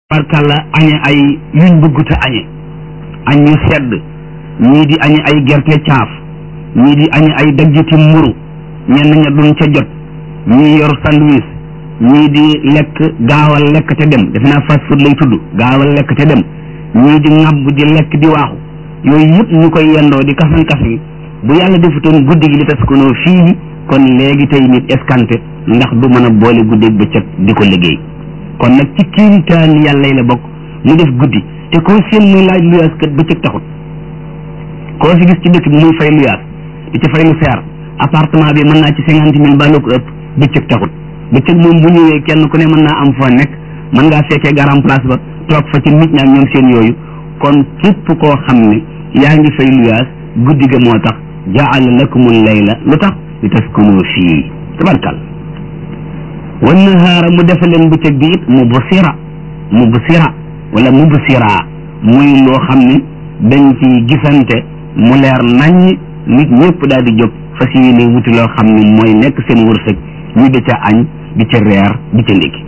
barkalla añe ay yuñ bëgguta añe añ ñu sedd ñii di añe ay gerte caaf ñii di añe ay daggiti mburu ñenn ña duñ ca jot ñii yor sandwich ñii di lekk gaawal lekk te dem defe naa fast food lay tudd gaawal lekk te dem ñii di ŋàbb di lekk di waaxu yooyu yëpp ñu koy yendoo di kasan kasan bu yàlla defutoon guddi gi li tas konoo fii kon léegi tey nit escanté ndax du mën a boole guddi bëccëg di ko liggéey kon nag ci kiimtaan yàlla yi la bokk mu def guddi te koo seen muy laaj luyaas kat bëccëg taxut koo si gis ci dëkk bi muy fay luyaas di ci fay lu seer appartement bi mën naa ci cinquante mille ba lu ko ëpp bëccëg taxut bëccëg moom bu ñëwee kenn ku ne mën naa am foo nekk mën ngaa fekkee garam place ba toog fa ci nit ñi ak ñoom seen yooyu kon képp koo xam ne yaa ngi fay luyaas guddi ga moo tax jaala lakumul layla lu tax li taskunu fii tabarkal wan nahaara mu defa leen bëccëg bi it mubsira mubsira wala mubsira muy loo xam ne dañ ci gisante mu leer naññ nit ñëpp daal di jóg fas yéene wuti loo xam ne mooy nekk seen wërsëg ñu di ca añ di ca reer di ca ndékki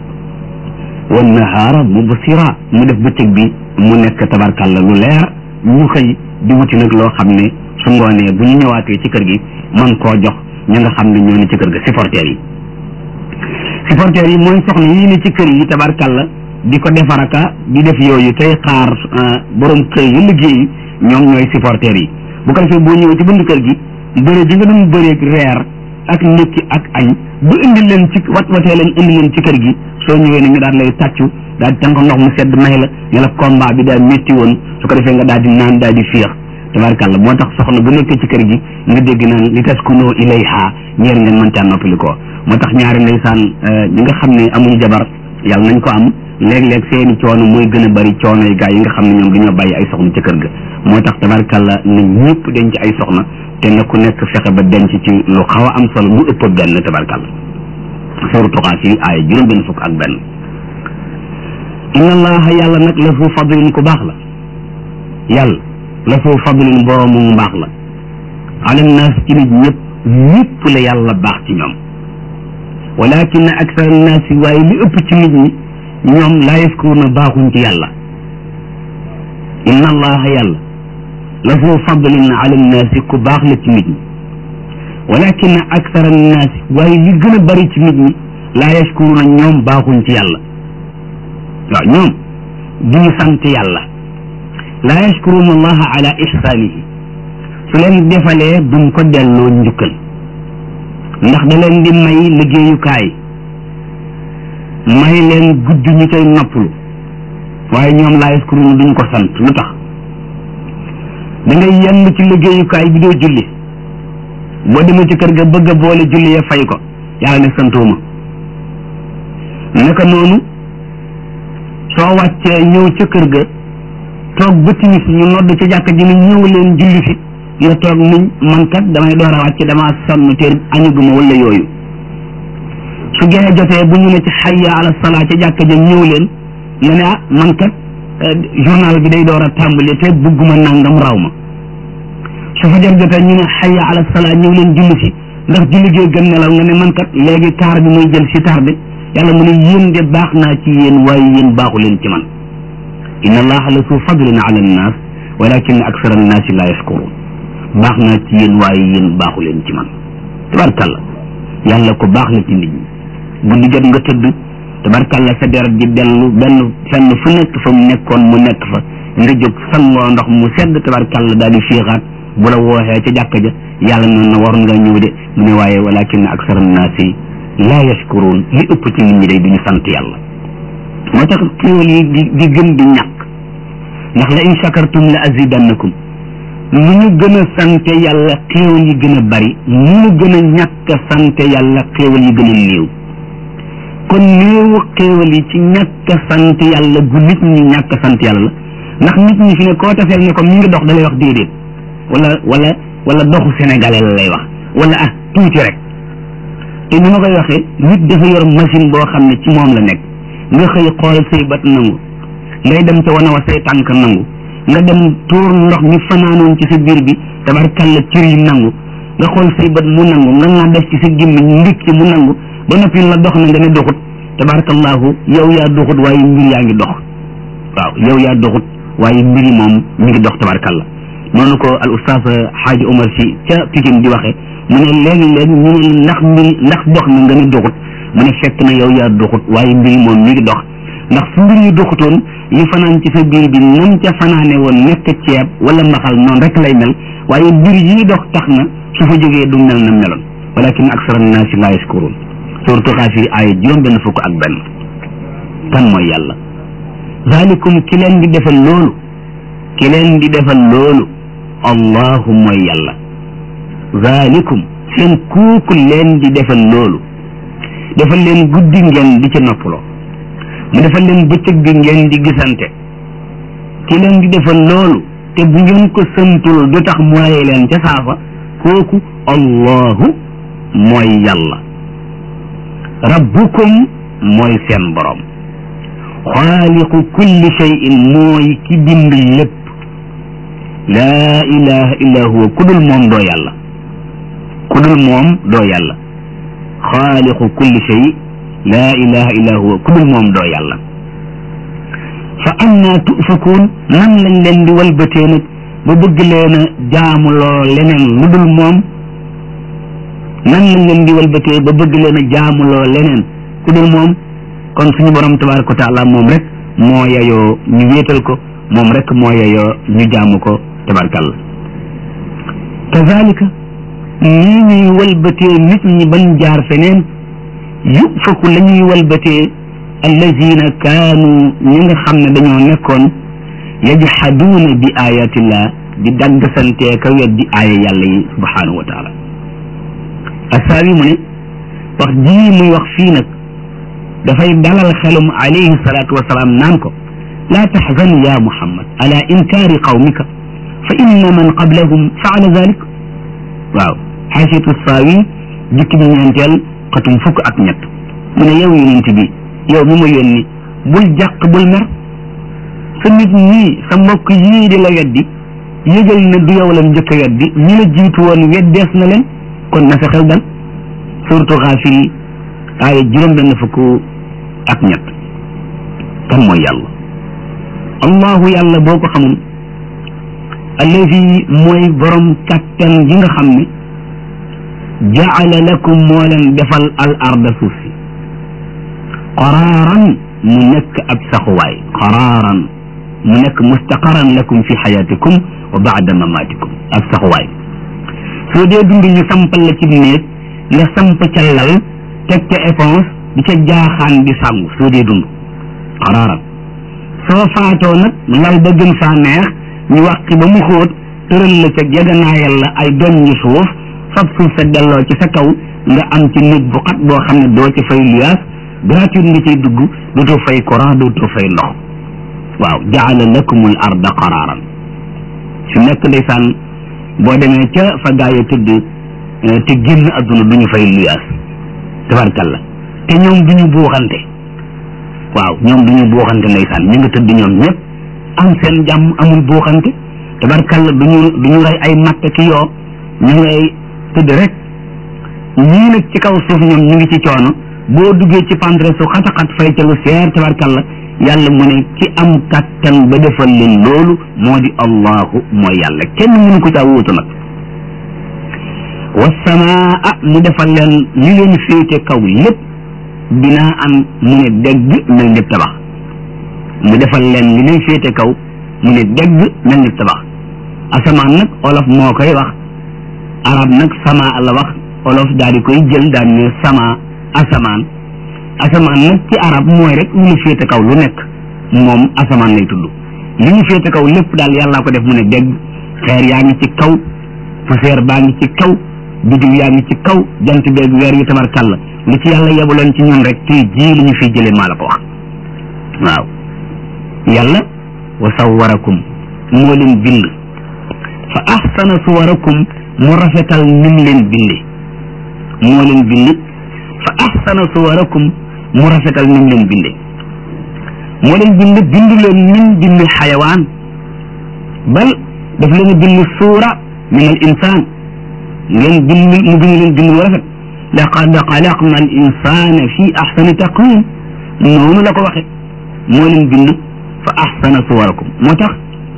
wan nahaara mubsira mu def bëccëg bi mu nekk tabarkalla lu leer ñu xëy di wuti nag loo xam ne su ngoonee bu ñu ñëwaatee ci kër gi man koo jox ña nga xam ne ñoo ne ci kër ga supporters yi supporters yi mooy soxna yii ne ci kër yi tabarkalla di ko defaraka di def yooyu tey xaar borom kër yi liggéey ñoom ñooy supporters yi bu ko defee boo ñëwee ci bunt kër gi bëre bi nga doon bëreeg reer ak ndékki ak añ bu indi leen ci wat watee leen indi leen ci kër gi soo ñëwee ne ñu daal lay tàccu daal di tànk ndox mu sedd may la ne la combat bi daal métti woon su ko defee nga daal di naan daal di féex tabarkalla moo tax soxna bu nekk ci kër gi nga dégg naan li taskunoo ilayha ñeer ngeen mën caa noppali ko moo tax ñaari ndeysaan ñi nga xam ne amuñu jabar yàlla nañ ko am léeg-léeg seeni coono mooy gën a bari coono yi gaa yi nga xam ne ñoom dañoo bàyyi ay soxna ci kër ga moo tax tabarkalla na ñëpp denc ay soxna te na ku nekk fexe ba denc ci lu xaw a am solo lu ëpp benn tabarkalla sooru tuxaas yi aaya juróom benn fukk ak benn inna allaha yàlla nag la fu fadlin ku baax la yàlla la fu fadlin boroomu mbaax la ala naas ci nit ñëpp ñëpp la yàlla baax ci ñoom walakin aksar annaasi waaye li ëpp ci nit ñi ñoom laa yaskuruuna baaxuñ ci yàlla inna allaha yàlla la fu fadlin ala annaasi ku baax la ci nit ñi walakin aksar annaasi waaye li gën a bari ci nit ñi laa yaskuruuna ñoom baaxuñ ci yàlla waaw ñoom duñu sant yàlla laa yashkuruuna allaha ala ihsaanihi su leen defalee duñ ko delloo njukkal ndax da leen di may liggéeyukaay may leen guddi ñu koy noppalu waaye ñoom laa yashkuruuna duñ ko sant lu tax da ngay yenn ci liggéeyukaay bi doo julli boo demee ci kër ga bëgg a boole julli ya fay ko yàlla ne santuuma naka noonu soo wàccee ñëw ca kër ga toog ba timis ñu nodd ca jàkka ji ne ñëw leen julli fi nga toog niñ man kat damay door a wàcc damaa sonn te añuguma wala yooyu su gene jotee bu ñu ne ci xayya ala salaa ca jàkka ja ñëw leen nga ne ah man kat journal bi day door a tàmbali te bëgguma nangam raw ma su fajar jotee ñu ne xayya ala salaa ñëw leen julli fi ndax julli gee gën nelaw nga ne man kat léegi taar bi muy jël si tardé yàlla mu ne yéen de baax naa ci yéen waaye yéen baaxu leen ci man inna allaha la su fadlin ala annaas walakin aksara annaasi la yashkurun baax naa ci yéen waaye yéen baaxu leen ci man tabarkalla yàlla ko baax la ci nit ñi guddi jot nga tëdd tabarkalla sa deret ji dellu benn fenn fu nekk fa mu nekkoon mu nekk fa nga jóg sangoo ndox mu sedd tabarkalla daal di fiixaat bu la wooxee ca jàkka ja yàlla noonu na waroon nga ñëw de mu ne waaye walakin aksara annaasi laa yashkurun li ëpp ci nit ñi day duñu sant yàlla moo tax xéewal yi di di gën di ñàkk ndax la in shakartum la azidannakum lu ñu gën a sante yàlla xéewal yi gën a bari lu ñu gën a ñàkk a sante yàlla xéewal yi gën a néew kon néewu xéewal yi ci ñàkk a sant yàlla gu nit ñi ñàkk a sant yàlla la ndax nit ñi fi ne koo tafeel ne ko mi ngi dox da lay wax déedéet wala wala wala doxu sénégalais la lay wax wala ah tuuti rek te ni ma koy waxee nit dafa yor machine boo xam ne ci moom la nekk nga xëy xool say bët nangu ngay dem ca wana wa say tànk nangu nga dem tuur ndox mi fanaanoon ci sa biir bi tabarkalla cër yi nangu nga xool say bët mu nangu nga nga def ci sa gémmiñ ndik ci mu nangu ba noppi la dox na nga ne doxut tabarakallahu yow yaa doxut waaye mbir yaa ngi dox waaw yow yaa doxut waaye mbir yi moom mi ngi dox tabarakallah noonu ko al oustaz xaaji Omar si ca Pikine di waxe mu ne léegi-léeg ñu ne ndax mbir ndax dox na nga ne doxut mu ne fekk na yow yaa doxut waaye mbir yi moom mi ngi dox ndax su mbir yi doxutoon li fanaan ci sa biir bi nam ca fanaane woon nekk ceeb wala mbaxal noonu rek lay mel waaye mbir yi dox tax na su fa jógee du mel na meloon walakin aksara naasi laa yaskuruun surtout xaafiri aaya juróom benn fukk ak benn kan mooy yàlla zalikum ki leen di defal loolu ki leen di defal loolu allahu mooy yàlla zalikum seen kuuku leen di defal loolu defal leen guddi ngeen di ci noppaloo mu defal leen bëccëg bi ngeen di gisante ki leen di defal loolu te bu ngeen ko santul du tax mu rey leen ca saafa kooku allahu mooy yàlla rabbukum mooy seen borom xaaliqu kulli shay'in mooy ki bind lépp laa ilaha illa huwa ku dul moom doo yàlla ku dul moom doo yàlla xaaliqu kulli shay laa ilaha illa huwa ku dul moom doo yàlla fa anna tufakuun nan lañ leen di walbatee nag ba bëgg leen a jaamuloo leneen lu dul moom nan lañ leen di walbatee ba bëgg leen a jaamuloo leneen ku dul moom kon suñu borom tabaraka wa taala moom rek moo yeyoo ñu wéetal ko moom rek moo yeyoo ñu jaamu ko tabarakàllah kazalika nii ñuy walbatee nit ñi bañ jaar feneen yufaku la ñuy walbatee allazina kaanu ñi nga xam ne dañoo nekkoon yajhaduuna bi ayatillah di dagg santee ka weddi aaya yàlla yi subhanahu wa taala asaabi mu ne wax jii muy wax fii nag dafay dalal xelum alayhi salaatu wasalaam naan ko laa taxzan ya muhammad ala inkaari qawmika fa inna man qablahum faala dalik waaw xaasiyatu saawi jukki bi ñeenteel xatum fukk ak ñett mu ne yow yonent bi yow mi ma yónni bul jàq bul mer sa nit ñii sa mbokk yii di la weddi yëgal ne du yow la njëkk a weddi ñi la jiitu woon weddees na leen kon na sa xel dal surtout xaafir yi aaya juróom benn fukk ak ñett kan mooy yàlla allahu yàlla boo ko xamul allazi mooy borom kattan gi nga xam ne jaala lakum moo leen defal al arda suuf si qaraaran mu nekk ab saxuwaay qaraaran mu nekk mustaqaran lakum fi xayaatikum wa baada mamaatikum ab saxuwaay soo dee dund ñu sampal la ci néeg nga samp ca lal teg ca éponge di ca jaaxaan di sàngu soo dee dund qaraaran soo faatoo nag lal ba gën faa neex ñu wàqi ba mu xóot tëral la ca jeganaayal la ay doñ ñu suuf fab suuf sa delloo ci sa kaw nga am ci néeg bu xat boo xam ne doo ci fay luyaas gratuite nga ciy dugg dootoo fay courant dootoo fay ndox waaw jaala lakumul arda qaraaran su nekk ndeysaan boo demee ca fa gaa yi tëdd te génn adduna du ñu fay luyaas tabarkalla te ñoom du ñu buuxante waaw ñoom du ñu buuxante ndeysaan ñu nga tëdd ñoom ñëpp am seen jàmm amul buuxante tabarkalla du ñu du ñu rey ay matt ki yoo ñu ngay tëdd rek ñii nag ci kaw suuf ñoom ñu ngi ci coono boo duggee ci pantre su xataxat fay ca lu seer tabarkalla yàlla mu ne ki am kattan ba defal leen loolu moo di allahu mooy yàlla kenn mënu ko caa wuutu nag wasamaa mu defal leen li leen féete kaw lépp binaa an mu ne dégg mel ni tabax mu defal leen li leen féete kaw mu ne dégg mel ni tabax asamaan nag olof moo koy wax arab nag sama la wax olof daal di koy jël daal ne sama asamaan asamaan nag ci arab mooy rek lu ñu féete kaw lu nekk moom asamaan lay tudd li ñu féete kaw lépp daal yàllaa ko def mu ne dégg xeer yaa ngi ci kaw poussière baa ngi ci kaw biddiw yaa ngi ci kaw jant beeg weer yi tabarkàlla lu ci yàlla yebaloon ci ñun rek tey jii li ñu fiy jëlee maa la ko wax waaw yàlla wa sawwarakum moo leen bind fa ahsana suwarakum mu rafetal nim leen binde moo leen bind fa ahsana suwarakum mu rafetal nim leen binde moo leen bind bind leen nim bind xayawaan bal daf leen a bind suura min al insaan ngeen bind mu bind leen bind bu rafet laqad xalaqna al insana fi ahsani taqwim noonu la ko waxe moo leen bind fa ahsana suwarakum moo tax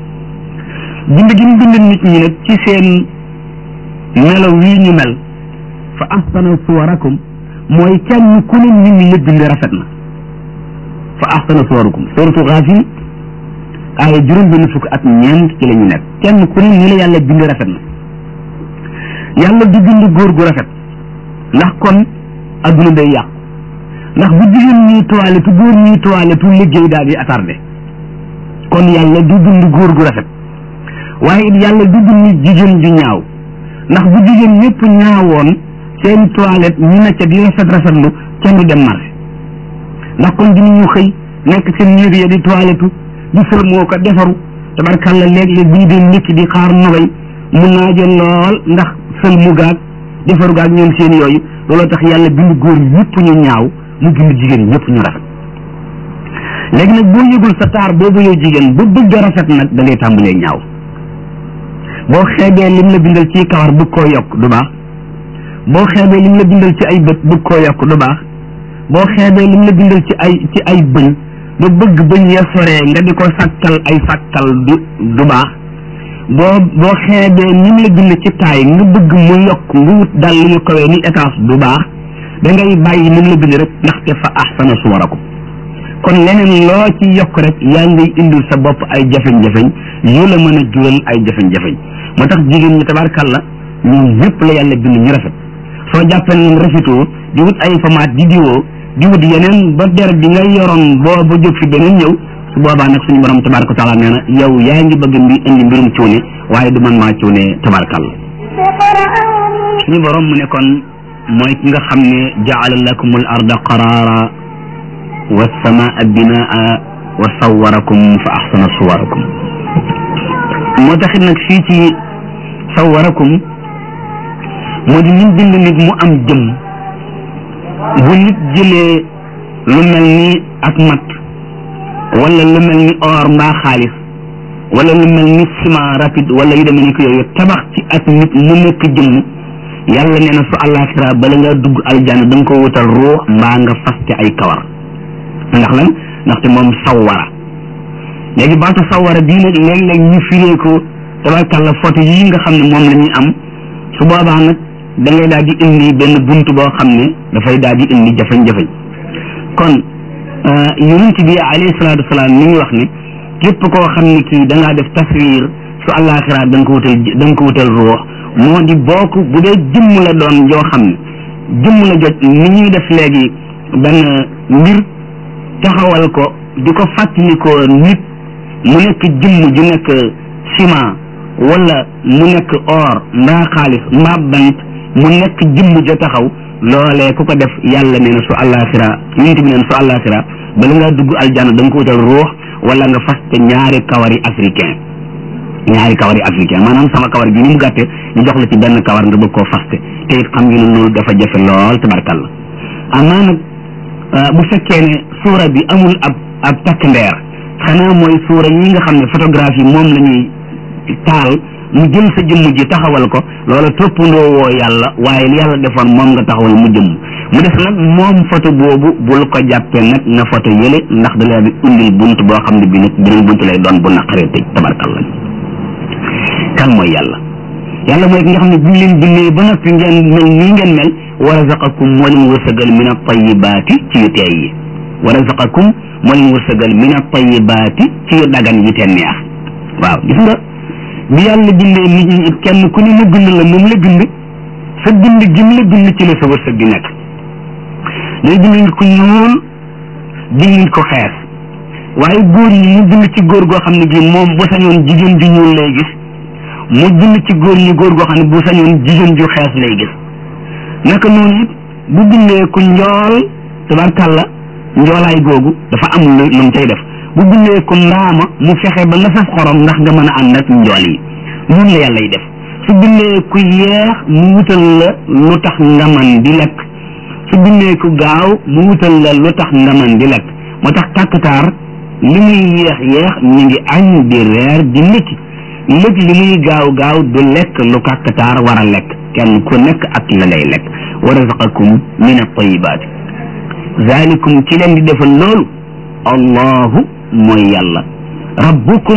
bind gi mu bind nit ñi nag ci seen melo wii ñu mel fa ahsana suwarakum mooy kenn ku ne nit ñi la bind rafet na fa ahsana suwarakum suratu Gaafir aaya juróom benn fukk ak ñeent ci la ñu nekk kenn ku ne ni la yàlla bind rafet na yàlla du bind góor gu rafet ndax kon adduna day yàqu ndax bu jigéen ñuy toilette góor ñuy toilette liggéey daal di attardé kon yàlla du bind góor gu rafet waaye it yàlla du bind jigéen ju ñaaw ndax bu jigéen ñëpp ñaawoon seen toilette ñu ne ca di rafet rafetlu kenn du dem marché ndax kon dinañu xëy nekk seen néeg ya di toilette di fër moo ko defaru tabarkàlla léeg-léeg bu ñu dee ndékki di xaar nogay mun naa jël lool ndax fël mu gaag defaru gaag ñoom seen yooyu looloo tax yàlla bind góor ñëpp ñu ñaaw mu bind jigéen ñëpp ñu rafet léegi nag boo yëgul sa taar boobu yow jigéen ba bëgg a rafet nag da ngay tàmbalee ñaaw boo xeebee lim la bindal ci kawar bëgg koo yokk du baax boo xeebee lim la bindal ci ay bët bëgg koo yokk du baax boo xeebee lim la bindal ci ay ci ay bëñ ba bëgg bëñ ya soree nga di ko sàkkal ay sàkkal du du baax boo boo xeebee nim la bind ci taay nga bëgg mu yokk nga wut dal yu kawee ni étage du baax da ngay bàyyi nim la bind rek ndaxte fa ahsana suwarakum kon leneen loo ci yokk rek yaa ngay indil sa bopp ay jafeñ-jafeñ yu la mën a jural ay jafeñ-jafeñ moo tax jigéen ñi tabarkàlla ñoom ñëpp la yàlla bind ñu rafet soo jàppee ne rafetoo di wut ay famaat di diwoo di wut yeneen ba der bi nga yoroon boo ba jóg fi beneen ñëw su boobaa nag suñu borom tabaraka wa taala nee na yow yaa ngi bëgg mbi indi mbirum cuune waaye du man maa cuune tabarkàlla suñu borom mu ne kon mooy ki nga xam ne jaala lakumul arda qaraara wa samaa binaa wa sawarakum fa ahsana suwarakum moo taxit nag fii ci sawarakum moo di lim bind nit mu am jëm bu nit jëlee lu mel ni ak mat wala lu mel ni or mbaa xaalis wala lu mel ni ciment rapide wala yu demee ni ko yooyu tabax ci ak nit mu nekk jëmm yàlla nee na su àllaaxira bala nga dugg aljanna da nga ko wutal ruux mbaa nga faste ay kawar ndax lan ndaxte moom sawwara léegi baatu sawwara bii nag léeg-léeg ñu firee ko tabarkàlla photo yii nga xam ne moom la ñuy am su boobaa nag da ngay daal di indi benn bunt boo xam ne dafay daal di indi jafeñ-jafeñ kon yonent bi alayhi salaatu wasalaam mi ngi wax ne képp koo xam ne kii da ngaa def taswiir su àllaaxira da nga ko wutal da nga ko wutal ruux moo di bokk bu dee jëmm la doon joo xam ne jëmm la jot ni ñuy def léegi benn mbir taxawal ko di ko fàttalikoo nit mu nekk jëmm ju nekk ciment wala mu nekk or mbaa xaalis mbaa bant mu nekk jëmm ja taxaw loolee ku ko def yàlla nee na su àllaaxira yonent bi neen su àllaaxira bala ngaa dugg aljanna da nga ko wutal ruux wala nga faste ñaari kawari africain ñaari kawari africain maanaam sama kawar gi ni mu gàtte ñu jox la ci benn kawar nga bëgg koo faste te it xam ngeen ne loolu dafa jafe lool tabarkalla amaa nag bu fekkee ne suura bi amul ab ab takk ndeer xanaa mooy suura yi nga xam ne photographie moom la ñuy taal mu jël sa jëmm ji taxawal ko loola toppandoo woo yàlla waaye li yàlla defoon moom nga taxawal mu jëmm mu def nag moom photo boobu bul ko jàppee nag na photo yële ndax da leen di indil bunt boo xam ne bi nag beneen bunt lay doon bu naqaree tëj tabarkalla kan mooy yàlla yàlla mooy ki nga xam ne bi ñu leen bindee ba noppi ngeen mel nii ngeen mel wa razaqakum moo leen wërsëgal min at-tayyibaati ci yu teey yi wa razaqakum moo leen wërsëgal min at-tayyibaati ci yu dagan yi te neex waaw gis nga bi yàlla bindee nit ñi kenn ku ne mu bind la moom la bind sa bind gi mu la bind ci la sa wërsëg di nekk day bind nit ku ñuul bind nit ko xees waaye góor ñi mu bind ci góor goo xam ne gi moom bu sañoon jigéen ju ñuul lay gis mu bind ci góor ñi góor goo xam ne bu sañoon jigéen ju xees lay gis naka noonu it bu bindee ku njool tabarkàlla njoolaay googu dafa am lu lu mu cay def bu bindee ku ndaama mu fexe ba nga saf xorom ndax nga mën a ànd ak njool yi noonu la yàlla yi def su bindee ku yeex mu wutal la lu tax nga man di lekk su bindee ku gaaw mu wutal la lu tax nga man di lekk moo tax kàkkataar li muy yeex yeex mi ngi añ di reer di ndékki lëg li muy gaaw gaaw du lekk lu kàkkataar war a lekk kenn ku nekk ak la lay lekk wa razaqakum min at-tayyibaat zalikum ci leen di defal loolu allahu mooy yàlla rabbukum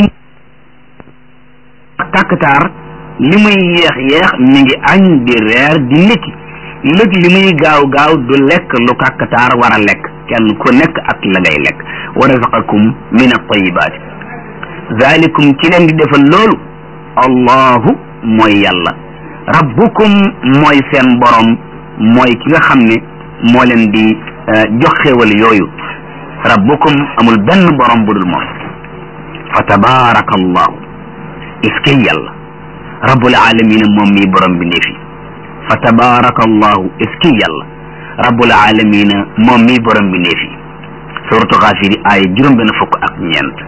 kàkkataar li muy yeex yeex mi ngi añ di reer di ndékki lëg li muy gaaw gaaw du lekk lu kàkkataar war a lekk kenn ku nekk ak la ngay lekk wa razaqakum min at-tayyibaat zalikum ci leen di defal loolu allahu mooy yàlla rabbukum mooy seen borom mooy ki nga xam ne moo leen di jox xéewal yooyu rabbukum amul benn borom bu dul moom fa tabaraka allahu iske yàlla rabbul alamina moom mi borom bi ndeefi fa tabaraka allahu iske yàlla rabbul alamina moom mi borom bi ndeefi suratu xaafiri aaya juróom benn fukk ak ñeent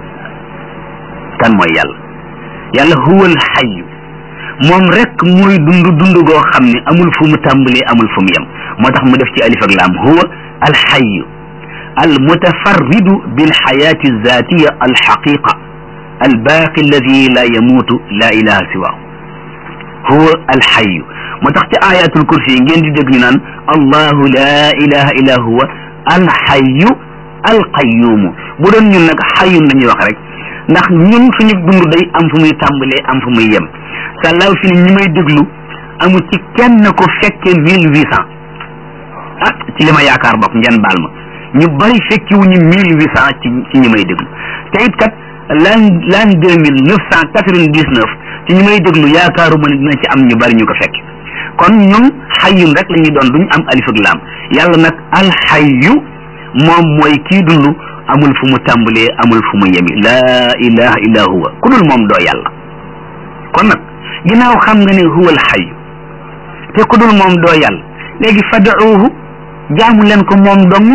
kan mooy yàlla yàlla huwal xayu moom rek mooy dund dund goo xam ne amul fu mu tàmbalee amul fu mu yem moo tax mu def ci alif ak laam huwa alxayu almutafarridu bilxayaati alzatiya alxaqiqa albaaqi alladi la yamuutu la ilaha siwaahu huwa alxayu moo tax ci ayatul kursi yi ngeen di dégg ñu naan allahu la ilaha illa huwa alxayu alqayumu bu doon ñun nag xayun la ñuy wax rek ndax ñun suñu dund day am fu muy tàmbalee am fu muy yem sàllaaw si ni ñi may déglu amu ci kenn ko fekke mille huit cent ah ci li ma yaakaar bokk ngeen baal ma ñu bari fekki wu ñu mille huit cent ci ci ñi may déglu te it kat l'an l'an deux mille neuf cent quatre-vingt-dix-neuf ci ñi may déglu yaakaaruma ne dina ci am ñu bari ñu ko fekk kon ñun xayyun rek la ñuy doon duñu am alif ak laam yàlla nag alxayyu moom mooy kii dund amul fu mu tàmbalee amul fu mu yemi laa ilaha illa huwa ku dul moom doo yàlla kon nag ginnaaw xam nga ne huwa alxayu te ku dul moom doo yàlla léegi fad'uuhu jaamu leen ko moom dong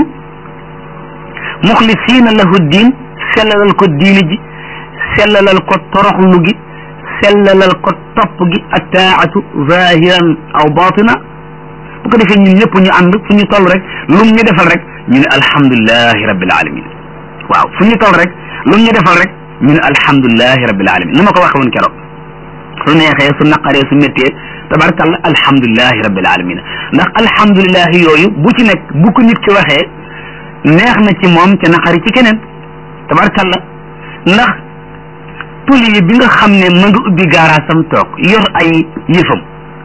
muxlisiina lahu diin sellalal ko diini ji sellalal ko toroxlu gi sellalal ko topp gi attaatu zahiran aw batina bu ko defee ñun ñëpp ñu ànd fu ñu toll rek lum ñu defal rek ñu ne alhamdulilahi rabbil alamin waaw fu ñu toll rek lum ñu defal rek ñu ne alhamdulilahi rabbil alamin ni ma ko waxee woon keroog su neexee su naqaree su méttee tabarkalla alhamdulilahi rabbil alamin ndax alhamdulilahi yooyu bu ci nekk bu ko nit ki waxee neex na ci moom ca naqari ci keneen tabarkalla ndax tuli bi nga xam ne ma nga ubbi gaaraasam toog yor ay yëfam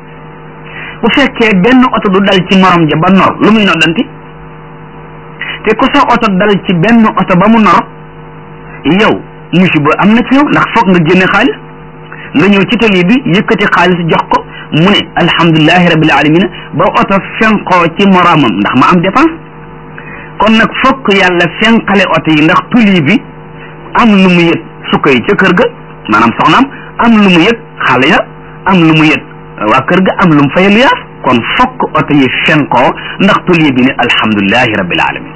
bu fekkee benn oto du dal ci morom ja ba nor lu muy noddanti te ku sa oto dal ci benn oto ba mu nor yow musiba am na ci yow ndax foog nga génne xaalis nga ñëw ci tali bi yëkkati xaalis jox ko mu ne alhamdulilahi rabbil alamin ba oto fenkoo ci moromam ndax ma am dépense kon nag fokk yàlla fenqale oto yi ndax tuli bi am lu mu yëg sukka yi ca kër ga maanaam soxnaam am lu mu yëg xale ya am lu mu yëg waa kër ga am lu mu fayal yaas kon fokk oto yi fenkoo ndax tuli bi ne alhamdulilahi rabbil alamin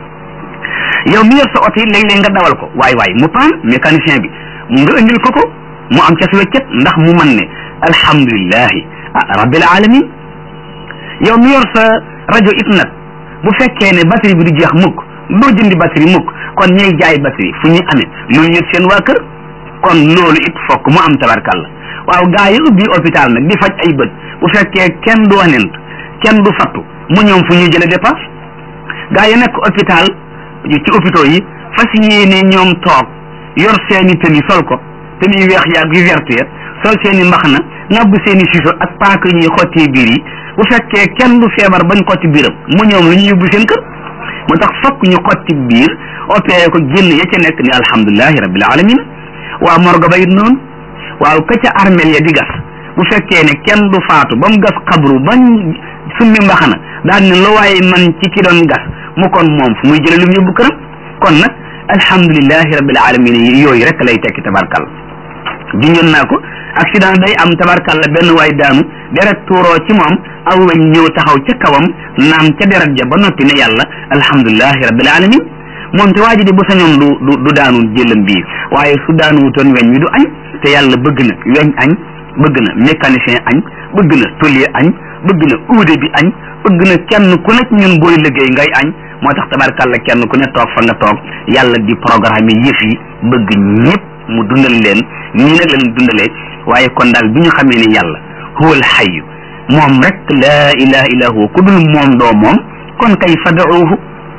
yow mi yor sa oto yi léeg-léeg nga dawal ko waay waay mu paan mécanicien bi nga indil ko ko mu am ca si weccet ndax mu mën ne alhamdulilahi ah rabbil alamin yow mi yor sa rajo it nag bu fekkee ne batterie bi du jeex mukk doo jëndi batterie mukk kon ñay jaay batterie fu ñuy amee lu ñu seen waa kër kon loolu it fokk mu am tabarkàlla waaw gaa yi ubbi hôpital nag di faj ay bët bu fekkee kenn du wanent kenn du fattu mu ñoom fu ñuy jële dépense gaa yi nekk hôpital ci hôpitaux yi fas yéene ñoom toog yor seeni tëni sol ko tëni yu weex yaag yu vert ya sol seeni mbaxana ngàbb seeni siso ak paaka ñuy xottee biir yi bu fekkee kenn du feebar bañ xotti biiram mu ñoom lu ñu yóbbu seen kër moo tax fokk ñu xotti biir opéré ko génn ya ca nekk ni alhamdulilahi rabbil alamin waa morgo ba it noonu waaw ka ca armel ya di gas bu fekkee ne kenn du faatu ba mu gas xabru bañ summi mbaxana daal ne lu waaye man ci ki doon gas mu kon moom fu muy jële lu mu yóbbu këram kon nag alhamdulilahi rabbil alamin yooyu rek lay tekki tabarkal junjoon naa ko accident day am tabarkalla benn waay daanu deret tuuroo ci moom aw weñ ñëw taxaw ca kawam naan ca deret ja ba noppi ne yàlla alhamdulilahi rabbil alamin moom te waa ji de bu sañoon du du du daanu jëlam bii waaye su daanu wutoon weñ wi du añ te yàlla bëgg na weñ añ bëgg na mécanicien añ bëgg na tôlier añ bëgg na uude bi añ bëgg na kenn ku nekk ñun booy liggéey ngay añ moo tax tabarkalla kenn ku ne toog fa nga toog yàlla di programme yëf yi bëgg ñëpp mu dundal leen nii nag leen dundalee waaye kon daal bi ñu xamee ne yàlla huwal xayu moom rek laa ilaha illa huwa ku dul moom doo moom kon kay fad'uuhu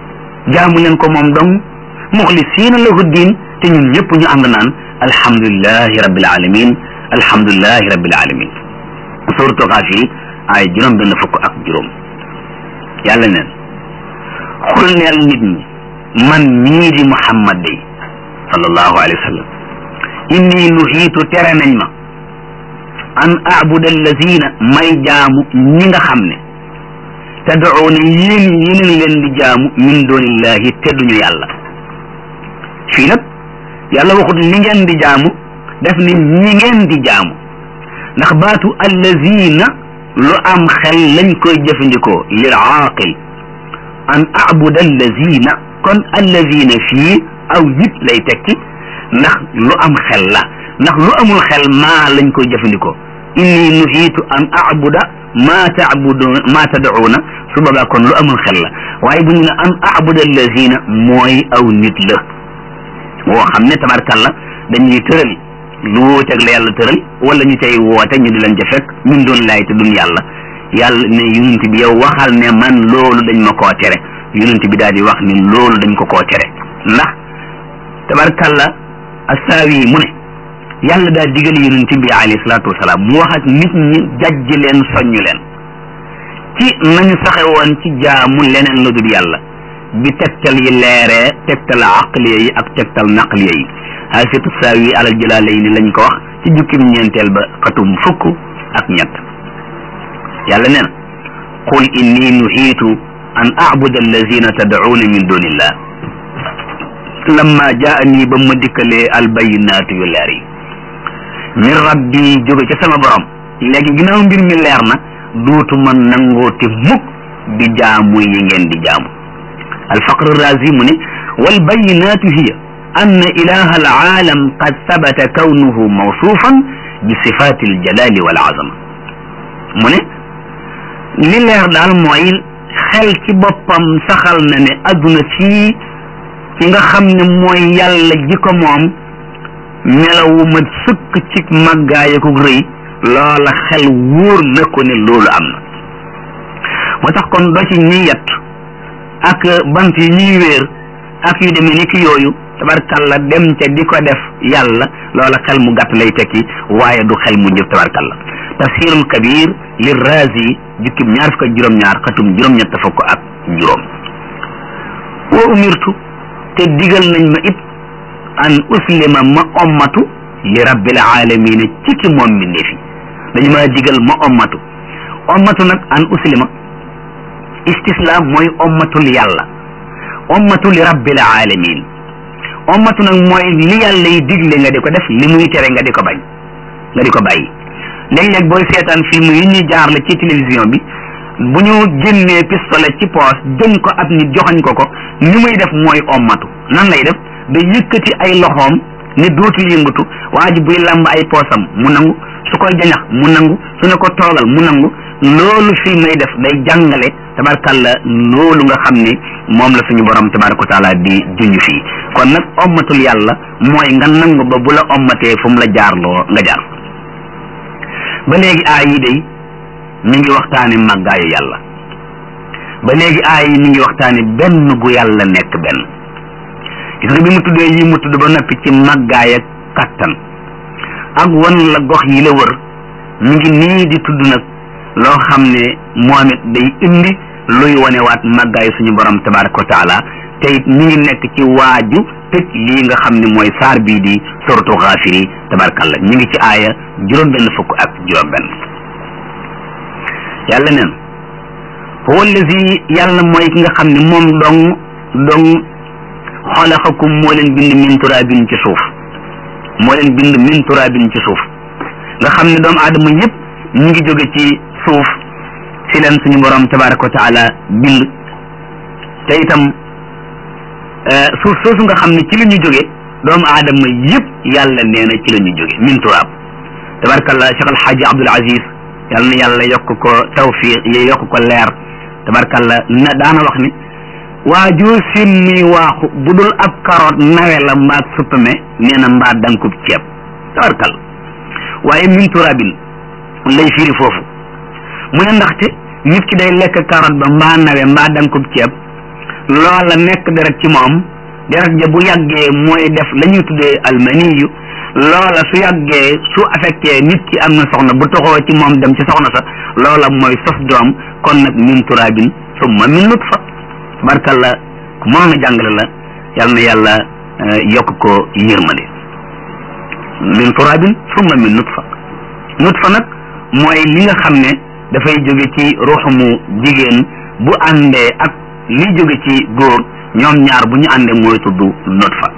jaamu leen ko moom dong muxlisiina lahu diin te ñun ñëpp ñu ànd naan alhamdulilahi rabbil alamin alhamdulilahi rabbil alamin suuratu Gaaf yi ay juróom benn fukk ak juróom yàlla neen xul neel nit ñi man mii di Muhammad day sallallahu alayhi wa sallam inni nuhiitu tere nañ ma an abuda allazina may jaamu ñi nga xam ne tad'uuna yéen yeneen leen di jaamu min dunillahi te duñu yàlla fii nag yàlla waxut li ngeen di jaamu def ni ñi ngeen di jaamu ndax baatu allazina lu am xel lañ koy jëfandikoo lil aaqil an abuda allazina kon allazina fii aw nit lay tekki ndax lu am xel la ndax lu amul xel maa lañ koy jëfandikoo inni nuhiitu an abuda maa taabudu maa tad'uuna su boobaa kon lu amul xel la waaye bu ñu ne an abuda allazina mooy aw nit la woo xam ne tabarkalla dañuy tëral lu wóoteeg la yàlla tëral wala ñu cay woote ñu di leen ca fekk min doon laay te duñ yàlla yàlla ne yonent bi yow waxal ne man loolu dañ ma koo tere yonent bi daal di wax ni loolu dañ ko koo tere ndax tabarkalla assaawi mu ne yàlla daa digal yonent bi alayhi salaatu wasalaam mu wax ak nit ñi jajj leen soññu leen ci nañu saxe woon ci jaamu leneen la dul yàlla bi tegtal yi leeree tegtal aqliya yi ak tegtal naqliya yi xaasitu saawi alal jalaalayni lañ ko wax ci jukkim ñeenteel ba xatum fukk ak ñett yàlla nee na qul inni nuhiitu an abuda allazina tad'uuna min dunillah lamma jaani ba ma dikkalee albayinaatu yu leer yi min rabbi jóge ca sama borom léegi ginnaaw mbir mi leer na duutuma nangooti mukk di jaamu yi ngeen di jaamu alfaqr razi mu ne walbayinaatu hiya أن إله العالم قد ثبت كونه موصوفا بصفات الجلال والعظمة mu ne li leer daal mooy xel ci boppam saxal na ne adduna fii ki nga xam ne mooy yàlla ji ko moom melawu ma sëkk ci màggaay ak rëy loola xel wóor na ko ne loolu am na moo tax kon doo ci ñuy yett ak bant yi ñuy wéer ak yu demee ni ki yooyu tabarkalla dem ca di ko def yàlla loola xel mu gàtt lay tekki waaye du xel mu jëf tabarkalla tafsirul kabir li razi jukkib ñaar fukk ak juróom-ñaar xatum juróom-ñett fukk ak juróom wa umirtu te digal nañ ma it an uslima ma ommatu li rabbil alamina ci ki moom mbindeef yi dañu ma digal ma ommatu ommatu nag an uslima istislam mooy ommatul yàlla ommatu li rabbil alamin ommatu nag mooy li yàlla yi digle nga di ko def li muy tere nga di ko bañ nga di ko bàyyi léeg-léeg booy seetaan film yi ñuy jaarle ci télévision bi bu ñu génnee pistolet ci poos jëm ko ab nit joxañ ko ko ni muy def mooy ommatu nan lay def da yëkkati ay loxoom ne dootul yëngatu waa ji buy lamb ay poosam mu nangu su koy jañax mu nangu su ne ko toogal mu nangu loolu film yi def day jàngale tabarkalla loolu nga xam ne moom la suñu borom tabaraka wa taala di junj fii kon nag ommatul yàlla mooy nga nangu ba bu la ommatee fu mu la jaarloo nga jaar ba léegi aay yi day mi ngi waxtaane màggaayu yàlla ba léegi aay yi mi ngi waxtaane benn gu yàlla nekk benn gis nga bi mu tuddee yi mu tudd ba noppi ci màggaay ak kattan ak wan la gox yi la wër mi ngi nii di tudd nag loo xam ne moom it day indi luy wanewaat màggaayu suñu borom tabaraka wa taala te it mi ngi nekk ci waaju tëj lii nga xam ne mooy saar bii di suratu xaafiri tabarakalla ñu ngi ci aaya juróom benn fukk ak juróom benn yàlla neen huwa allazi yàlla mooy ki nga xam ne moom dong dong xalaqakum moo leen bind min turaabin ci suuf moo leen bind min turaabin ci suuf nga xam ne doomu aadama yëpp ñu ngi jóge ci suuf si leen suñu borom tabaraka wa taala bind te itam suuf soosu nga xam ne ci la ñu jóge doomu aadama yëpp yàlla nee na ci la ñu jóge min turaab tabarakallah Cheikh Alxaaji Abdul Aziz yàlla na yàlla yokk ko tawfiq yokk ko leer tabarakallah na daana wax ni waajoo seen muy waaxu bu dul ab karoot nawe la mbaag suppame nee na mbaa dankub ceeb tabarakallah waaye min turaabin lay firi foofu mu ne ndaxte nit ki day lekk karoot ba mbaa nawe mbaa dankub ceeb loola nekk deret ci moom deret ja bu yàggee mooy def la ñuy tuddee almaniyu loola su yàggee su affecté nit ki am na soxna bu toxoo ci moom dem ci soxna sa loola mooy sos doom kon nag min turaabin summa min nutfa barkalla ku mënoon a jàngale la yal na yàlla yokk ko yërmande min turaabin summa min nutfa nutfa nag mooy li nga xam ne dafay jóge ci ruuxumu jigéen bu àndee ak li jóge ci góor ñoom ñaar bu ñu àndee mooy tudd nutfa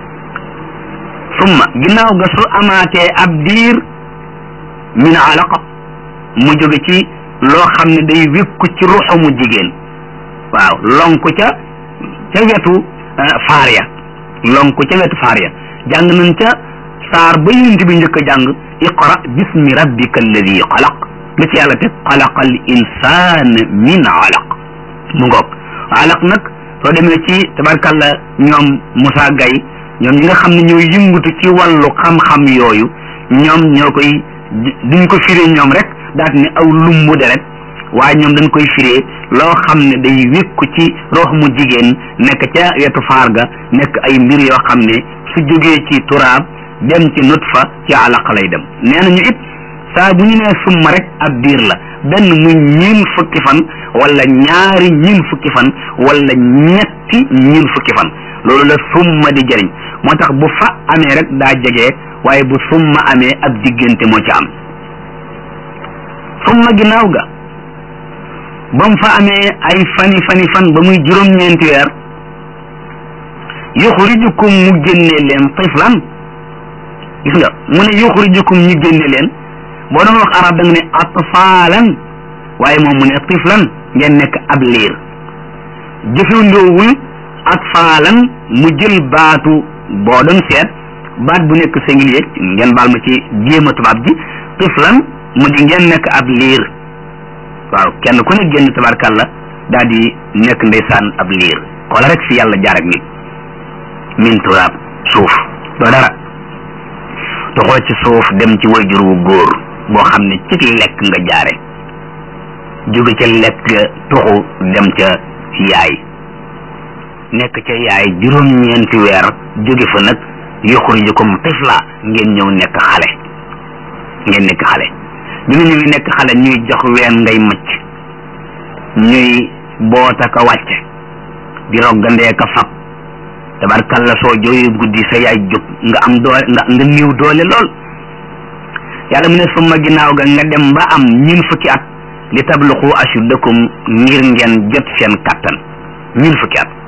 summa ginnaaw ga su amaatee ab diir min alaqa mu jóge ci loo xam ne day wékku ci ruuxumu jigéen waaw lonku ca ca wetu faar ya lonku ca wetu faar ya jàng nañ ca saar ba yonent bi njëkk a jàng iqra bismi rabbika alladi xalaq lu ci yàlla teg xalaqal insaan min alaq mu ngoog alaq nag soo demee ci tabarkalla ñoom Moussa Gaye ñoom ñi nga xam ne ñooy yëngutu ci wàllu xam-xam yooyu ñoom ñoo koy duñ ko firee ñoom rek daat ni aw lumbu deret waaye ñoom dañ koy firee loo xam ne day wékku ci rox mu jigéen nekk ca wetu faar ga nekk ay mbir yoo xam ne su jógee ci turaab dem ci nutfa ci alaq lay dem nee nañu it saa bu ñu nee summa rek ab diir la benn muy ñiin fukki fan wala ñaari ñiin fukki fan wala ñetti ñiin fukki fan loolu la summa di jëriñ moo tax bu fa amee rek daa jege waaye bu summa amee ab diggante moo ci am summa ginnaaw ga ba mu fa amee ay fani fani fan ba muy juróom-ñeenti weer yuxrijukum mu génne leen tiflan gis nga mu ne yuxrijukum ñu génne leen boo doon wax arab da nga ne atfaalan waaye moom mu ne tiflan ngeen nekk ab liir jëfandoowul atfaalan mu jël baatu boo doon seet baat bu nekk singulier ngeen baal ma ci jéema tubaab ji tiflan mu di ngeen nekk ab liir waaw kenn ku ne génn tabarkàlla daal di nekk ndeysaan ab liir xoola rek fi yàlla jaar ak nit min turaab suuf doo dara toxoo ci suuf dem ci wayjur wu góor boo xam ne ci lekk nga jaare jóge ca lekk toxu dem ca yaay nekk ca yaay juróom-ñeenti weer jóge fa nag yuxrijukum tifla ngeen ñëw nekk xale ngeen nekk xale bi nga ñëwee nekk xale ñuy jox ween ngay macc ñuy boota ka wàcce di roggandee ka fab tabarkalla soo jooyu guddi sa yaay jóg nga am doole nga nga néew doole lool yàlla mu ne summa ginnaaw ga nga dem ba am ñun fukki at li tabluxu ashuddakum ngir ngeen jot seen kattan ñun fukki at